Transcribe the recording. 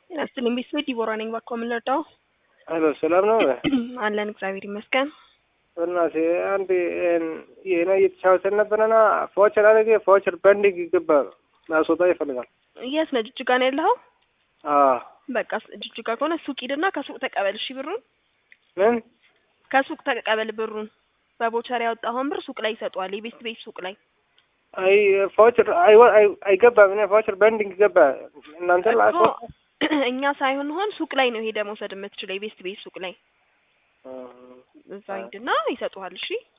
ጤና ይስጥልኝ ቤተሰብ ዲቦራ ነኝ። ባኮ የምንረዳው ሄሎ ሰላም ነው? አለን እግዚአብሔር ይመስገን። በእናትህ አንድ ይህን እየተጫወተን ነበረና ፎቸር አደረገ ፎቸር በንዲግ ይገባ ማስወጣ ይፈልጋል። የት ነህ? ጅጅጋ ነው ያለኸው? አዎ በቃ ጅጅጋ ከሆነ ሱቅ ሂድና ከሱቅ ተቀበል። እሺ ብሩን ምን ከሱቅ ተቀበል ብሩን። በቦቸር ያወጣኸውን ብር ሱቅ ላይ ይሰጧል። የቤት ቤት ሱቅ ላይ አይ ፎቸር አይገባም። እኔ ፎቸር በንዲግ ገባ እናንተ እኮ ላስወጣ እኛ ሳይሆን ሆን ሱቅ ላይ ነው ሄደህ መውሰድ የምትችለው የቤት ቤት ሱቅ ላይ እዛ ሂድና ይሰጡሃል። እሺ